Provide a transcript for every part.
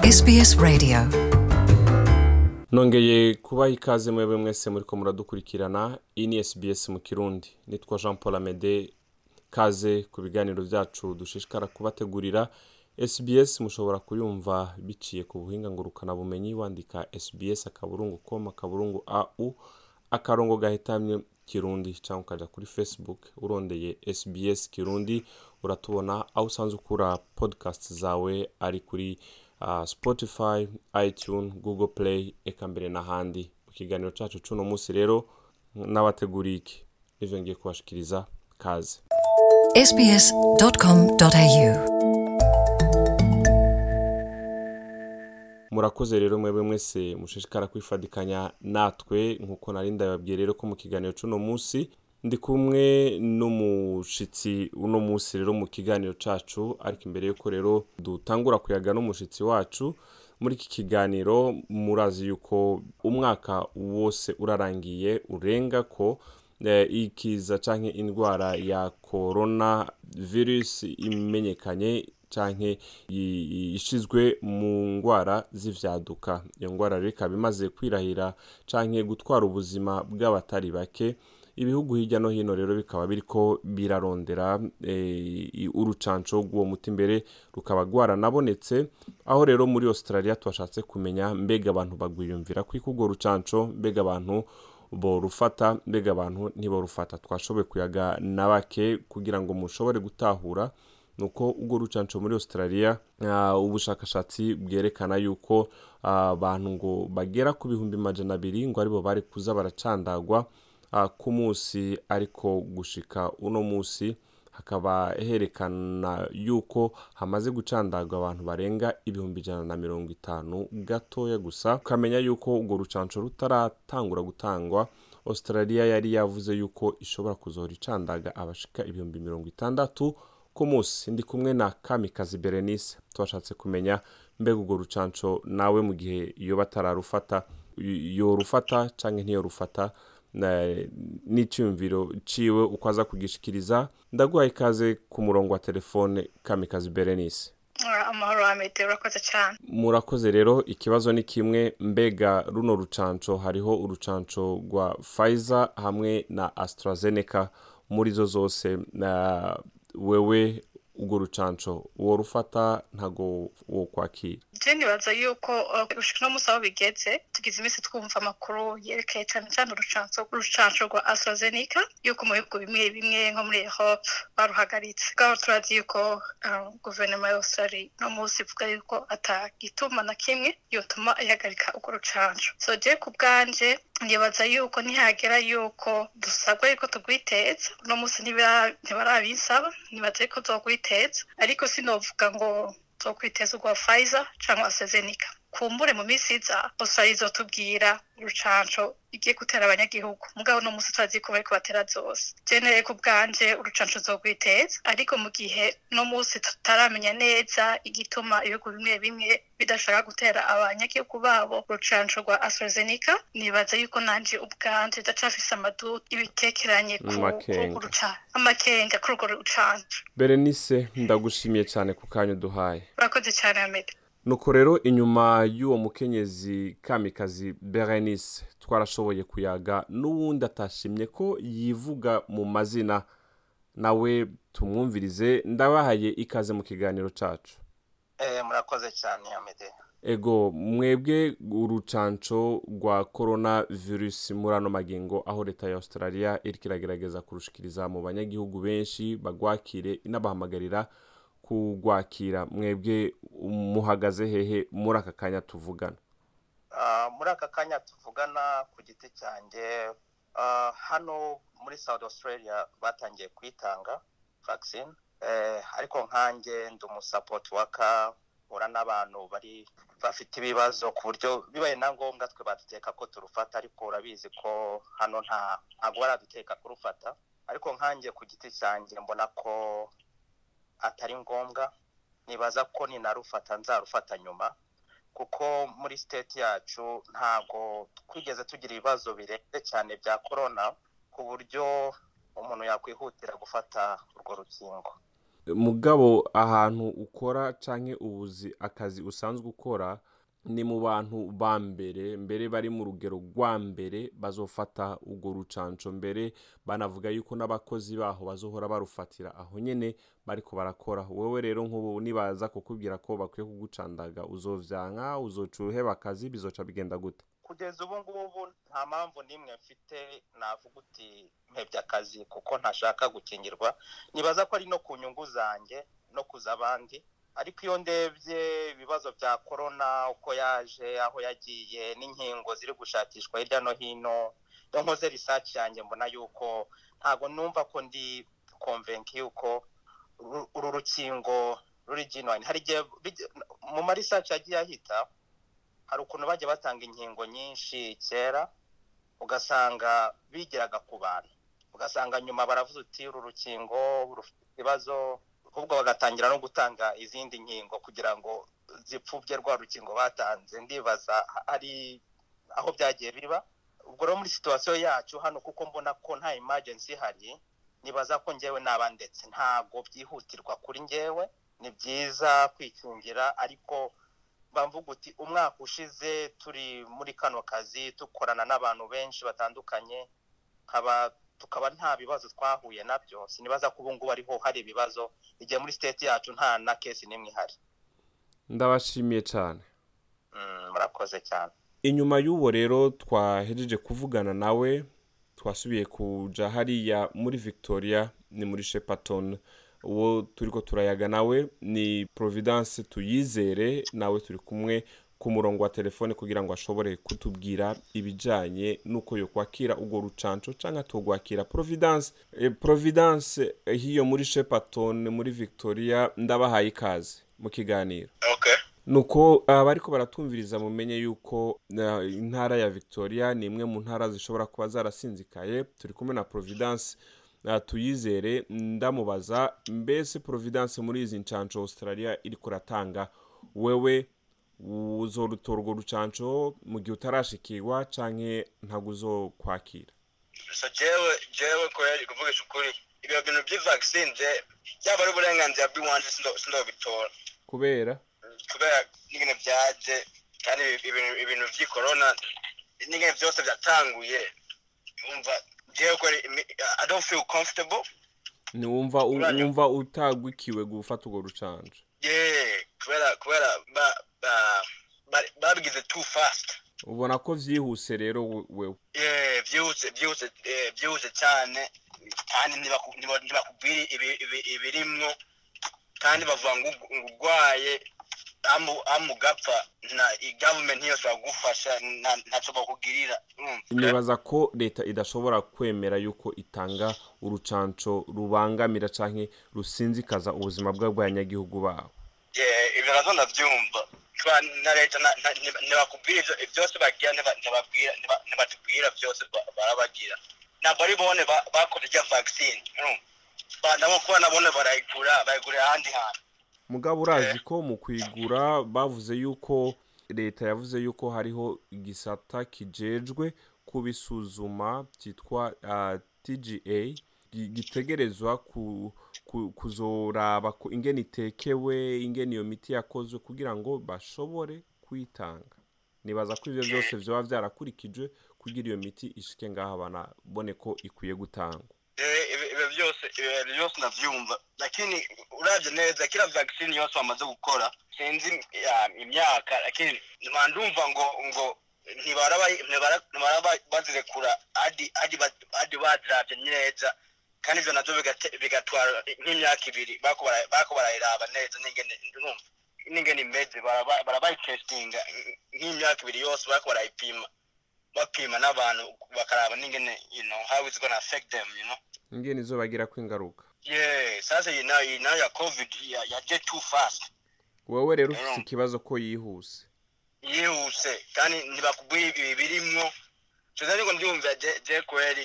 SBS Radio nongeye kubaha ikaze mwebwe mwese muriko muradukurikirana iyi ni sbs mu kirundi nitwa jean paul amede kaze ku biganiro byacu dushishikara kubategurira sbs mushobora kuyumva biciye ku buhinga ngurukanabumenyi wandika sbs akaburungu com akaburungu au akarongo gahitamye kirundi cyangwa ukaja kuri facebook urondeye sbs kirundi uratubona aho usanzwe ukura podcast zawe ari kuri uh, spotify itune google play eka mbere n'ahandi mu kiganiro cacu c'uno munsi rero n'abateguriye iki nivyo ngiye kubashikiriza kaze sbs.com.au murakoze rero mwebwe mwese mushishikara kwifadikanya natwe nkuko nari ndababwiye rero ko mu kiganiro c'uno munsi ndi kumwe n'umushitsi uno munsi rero mu kiganiro cacu ariko imbere yuko rero dutangura kuyaga n'umushitsi wacu muri iki kiganiro murazi yuko umwaka wose urarangiye urenga ko eh, ikiza canke indwara ya corona virus imenyekanye canke i- ishizwe mu ngwara z'ivyaduka iyo ngwara rero ikaba imaze kwirahira canke gutwara ubuzima bw'abatari bake ibihugu hirya no hino rero bikaba biriko birarondera eh, i- urucanco rw'uwo muti imbere rukaba rwaranabonetse aho rero muri australia twashatse kumenya mbega abantu bagwiyumvira kwiko urwo rucanco mbega abantu borufata mbega abantu ntiborufata twashoboye kuyaga na bake kugira ngo mushobore gutahura nuko ubwo rucanco muri australia uh, ubushakashatsi bwerekana yuko ah, abantu ngo bagera ku bihumbi majana abiri ngo aribo bari kuza baracandagwa uh, ku munsi ariko gushika uno munsi hakaba herekana yuko hamaze gucandagwa abantu barenga ibihumbi ijana na mirongo itanu gatoya gusa ukamenya yuko urwo rucanco rutaratangura gutangwa australia yari yavuze yuko ishobora kuzohora icandaga abashika ibihumbi mirongo itandatu ku munsi ndi kumwe na kamikazi berenice twashatse kumenya mbega urwo rucanco nawe mu gihe iyo batararufata y- yorufata canke ntiyorufata na- n'icyumviro ciwe uko aza kugishikiriza ndaguhaye ikaze ku murongo wa telefone kamikazi berenice Ora, amahoro amede urakoze cyane murakoze rero ikibazo ni kimwe mbega runo rucanco hariho urucanco rwa Pfizer hamwe na AstraZeneca muri zo zose na wewe urwo rucanco uwo rufata ntago wo kwakira je nibaza yuko uh, gushika no musi aho bigeze tugize iminsi twumva amakuru yerekeye cyane cyane urucanco urucanco rwa AstraZeneca yuko mu bihugu bimwe bimwe nko muri Europe baruhagaritse ngaho turazi yuko uh, guverinoma ya Australia no munsi ivuga yuko atagituma na kimwe yotuma ihagarika urwo rucanco so je ku bwanje nibaza yuko nihagera yuko dusabwa yuko tugwiteza uno munsi ntibira- ntibarabinsaba nibaza yuko tuzogwiteza ariko sinovuga ngo zokwiteza urwa Pfizer cyangwa AstraZeneca kumbure mu minsi iza Australia izotubwira urucanco igiye gutera abanyagihugu mugabo no munsi turazi ko bariko batera zose jenere ku bwanje urucanco zogwiteza ariko mu gihe no munsi tutaramenya neza igituma ibihugu bimwe bimwe bidashaka gutera abanyagihugu babo urucanco rwa AstraZeneca nibaza yuko nanje ubwanje ndacafise amadu ibitekeranye ku Amakenga. ku rucanco amakenga kuri urwo rucanco berenice ndagushimiye cyane ku kanya uduhaye urakoze cyane Ahmed nuko rero inyuma y'uwo mukenyezi kamikazi berenice twarashoboye kuyaga n'uwundi atashimye ko yivuga mu mazina nawe tumwumvirize ndabahaye ikaze mu kiganiro cacu Eh, murakoze cyane amede ego mwebwe urucanco rwa corona virus muri ano magingo aho leta ya australia iriko iragerageza kurushikiriza mu banyagihugu benshi bagwakire inabahamagarira kugwakira mwebwe muhagaze hehe muri aka kanya tuvugana Ah, muri aka kanya tuvugana ku giti cyanjye ah, hano muri south australia batangiye kuyitanga vaccine eh, ariko nkanjye ndi umusapoti waka ura n'abantu bari bafite ibibazo ku buryo bibaye na ngombwa twe baduteka ko turufata ariko urabizi ko hano nta ntabwo baraduteka kurufata ariko nkanjye ku giti cyanjye mbona ko atari ngombwa nibaza ko ninarufata nzarufata nyuma kuko muri state yacu ntago twigeze tugira ibibazo birenze cyane bya korona ku buryo umuntu yakwihutira gufata urwo rukingo mugabo ahantu ukora canke ubuzi akazi usanzwe ukora ni mu bantu ba mbere mbere bari mu rugero rwa mbere bazofata urwo rucanco mbere banavuga yuko n'abakozi baho bazohora barufatira aho nyene bariko barakora wewe rero nk'ubu nibaza kukubwira ko bakwiye kugucandaga uzovyanka uzoca uheba akazi bizoca bigenda gute kugeza ubu ngubu nta mpamvu n'imwe mfite navuga uti mpebye akazi kuko ntashaka gukingirwa nibaza ko ari no ku nyungu zanjye no kuza abandi ariko iyo ndebye ibibazo bya korona uko yaje aho yagiye n'inkingo ziri gushakishwa hirya no hino iyo nkoze risaci yanjye mbona yuko ntabwo numva ko ndi konvenki yuko uru- uru rukingo ruri genuine hari igihe bijya- mu marisaci yagiye ahita hari ukuntu bajya batanga inkingo nyinshi kera ugasanga bigeraga ku bantu ugasanga nyuma baravuze uti uru rukingo rufite ibibazo ahubwo bagatangira no gutanga izindi nkingo kugira ngo zipfubye rwa rukingo batanze ndibaza hari aho byagiye biba ubwo rero muri situwasiyo yacu hano kuko mbona ko nta emergency ihari nibaza ko ngewe naba ndetse ntabwo byihutirwa kuri ngewe ni byiza kwikingira ariko bamvuga uti umwaka ushize turi muri kano kazi dukorana n'abantu benshi batandukanye nkaba tukaba nta bibazo twahuye nabyo sinibaza ko ubu ngubu ariho hari ibibazo igihe muri state yacu nta na kesi n'imwe ihari ndabashimiye cyane Mm, murakoze cyane inyuma y'uwo rero twahejeje kuvugana nawe twasubiye kuja hariya muri victoria ni muri shepaton uwo turiko turayaga nawe ni providence tuyizere nawe turi kumwe ku murongo wa telefone kugira ngo ashobore kutubwira ibijanye n'uko yokwakira urwo rucanco canke atogwakira providence eh, providence eh, hiyo muri shepaton muri victoria ndabahaye ikaze mu kiganiro okay nuko abariko baratumviriza mumenye yuko uh, intara ya victoria ni imwe mu ntara zishobora kuba zarasinzikaye turi kumwe na providence uh, tuyizere ndamubaza mbese providence muri izi ncanco australia iriko ratanga wewe uzorutora urwo rucanco mu gihe utarashikirwa canke ntabwo uzokwakira so jewe jewe kweli kuvugisha ukuri ibyo bintu by'ivaccine je byaba ari uburenganzira bw'iwanje sindo- sindobitora kubera kubera n'ingene byaje kandi ibi- ibintu ibintu by'ikorona n'ingene byose byatanguye umva jewe kweli imi- i don't feel comfortable ntiwumva u- Uranyumva? wumva utagwikiwe gufata urwo rucanco yeah kubera kubera ba- ba- ba- babigize too fast ubona ko vyihuse rero we- wewe yeah byihuse byihuse eh, byihuse cyane kandi ntibaku- ntiba- ntibakubwira ibi- ibi- ibirimwo kandi bavuga ngo ugu- ngo urwaye amu- amugapfa na government ntiyose bagufasha nta- ntacyo bakugirira urumva? nibaza ko leta idashobora kwemera yuko itanga urucanco rubangamira canke rusinzikaza ubuzima bw'abanyagihugu babo Yeah, ibyo nazo ndabyumva Kuba na leta na- na- ntiba- ntibakubwira ibyo byose bagira ntiba- ntibabwira ntiba- ntibatubwira byose ba- barabagira ntabwo ari bone ba- bakoze irya vaccine urumva? Ba- nabo kuba nabone barayigura bayigurira ahandi hantu mugabo urazi ko mu kwigura bavuze yuko leta yavuze yuko hariho igisata kijejwe kubisuzuma cyitwa uh, tga gi- gitegerezwa ku, ku, kuzoraba ko ingene itekewe ingene iyo miti yakozwe kugira ngo bashobore kuyitanga nibaza ko ivyo byose vyoba vyarakurikijwe kugira iyo miti ishike ngaha banabone ko ikwiye gutangwa Eh, ibi- ibyo byose ibyo byose ndabyumva lakini uravye neza kila vaccine yose bamaze gukora sinzi ya, imyaka lakini ntima ndumva ngo ngo ntibaraba ntibara- ntibaraba bazirekura hadi hadi ba- hadi baziravye neza kandi ivyo navyo bigate- bigatwara nk'imyaka ibiri bako bara- bako barayiraba neza n'ingene urumva n'ingene imeze baraba- barabayitestinga nk'imyaka ibiri yose bako barayipima bapima n'abantu bakaraba n'ingene you know how it's gonna affect them you know ingene izobagirako ingaruka yeah sasa iyi nayo iyi nayo ya covid ya- yaje too fast wewe rero ufite Mm. ikibazo ko yihuse yihuse kandi ntibakubwira ibi birimwo tuza ariko ndumva je je kweli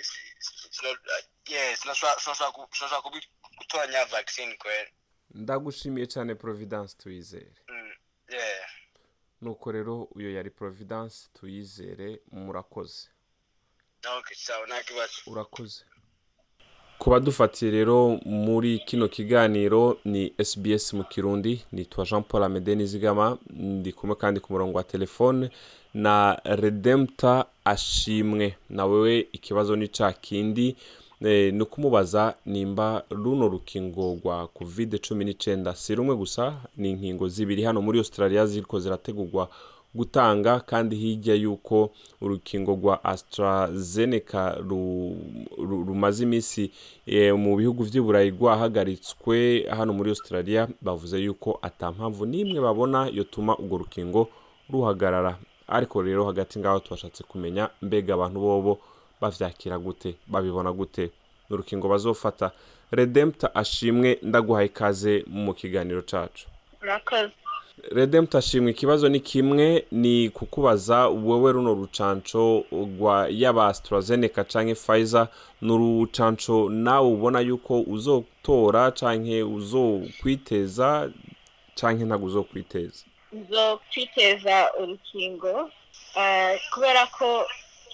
sino- yeah sinashobora sinashobora ku- sinashobora kubi- gutoranya vaccine kweli ndagushimiye cyane providence tuyizere Mm, yeah nuko rero uyo yari providence tuyizere murakoze okay sawa nta kibazo urakoze ku badufatiye rero muri kino kiganiro ni SBS mu kirundi nitwa Jean Paul Amede Nizigama ndi kumwe kandi ku murongo wa telefone na Redempta Ashimwe na wewe ikibazo ni ca kindi eh, ni ukumubaza nimba runo rukingo rwa covid cumi n'icyenda si rumwe gusa ni inkingo zibiri hano muri Australia ziriko zirategurwa gutanga kandi hirya y'uko urukingo rwa AstraZeneca ru- ru- rumaze iminsi eh, mu bihugu by'i Burayi rwahagaritswe hano muri Australia bavuze yuko ata mpamvu n'imwe babona yotuma urwo rukingo ruhagarara ariko rero hagati ngaho twashatse kumenya mbega abantu bobo bavyakira gute babibona gute ni urukingo bazofata Redempta ashimwe ndaguhaye ikaze mu kiganiro cacu urakoze Redempta ashimwe ikibazo ni kimwe ni kukubaza wowe runo rucanco rwa yaba AstraZeneca canke Pfizer ni urucanco nawe ubona yuko uzotora canke uzokwiteza canke ntabwo uzokwiteza zo kwiteza urukingo ah, kubera ko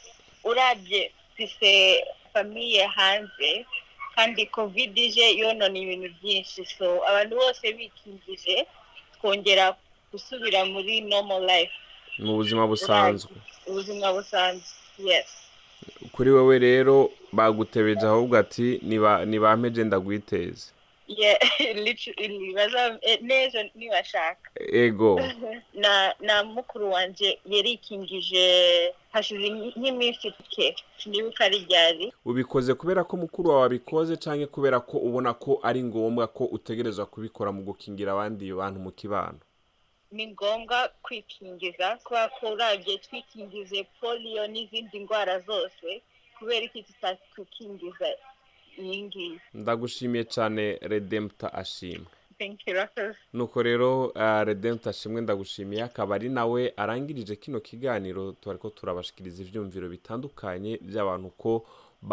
urabye mfise famiye hanze kandi covid ije yonona ibintu byinshi so abantu bose bikingije twongera gusubira muri normal life mu buzima busanzwe ubuzima busanzwe yes kuri wowe rero bagutebeje ahubwo ati "Niba- nibampeje ndagwiteze yeah literally baza eh, n'ejo nibashaka ego na na mukuru wanje yarikingije hashize nk'iminsi ike sinibuka ari ryari ubikoze kubera ko mukuru wawe abikoze canke kubera ko ubona ko ari ngombwa ko utegerezwa kubikora mu gukingira abandi bantu mu kibano ni ngombwa kwikingiza kubera ko urabye twikingize poliyo n'izindi ndwara zose kubera iki tutakwikingiza iyi ngiyi ndagushimiye cane redempta ashimwe thank you Rafael. nuko rero uh, redempta ashimwe ndagushimiye akaba ari nawe arangirije kino kiganiro twariko turabashikiriza ivyumviro bitandukanye by'abantu ko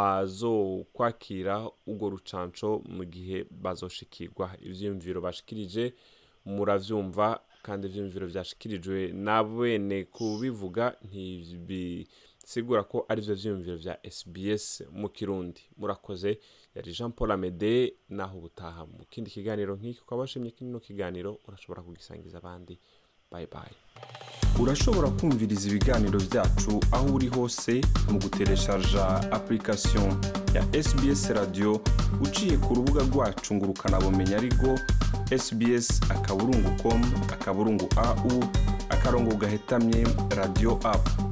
bazokwakira urwo rucanco mu gihe bazoshikirwa ivyumviro bashikirije muravyumva kandi ivyumviro vyashikirijwe na bene kubivuga ntibisigura ko ari vyo vyumviro vya SBS mu kirundi murakoze yari Jean Paul Amede naho ubutaha mu kindi kiganiro nk'iki ukaba washimye kino kiganiro urashobora kugisangiza abandi bye bye urashobora kumviriza ibiganiro byacu aho uri hose mu gutereshaja application ya SBS radio uciye ku rubuga rwacu ngo ukanabumenya ariko sbs akaburungu com akaburungu au akarongo gahetamye radio app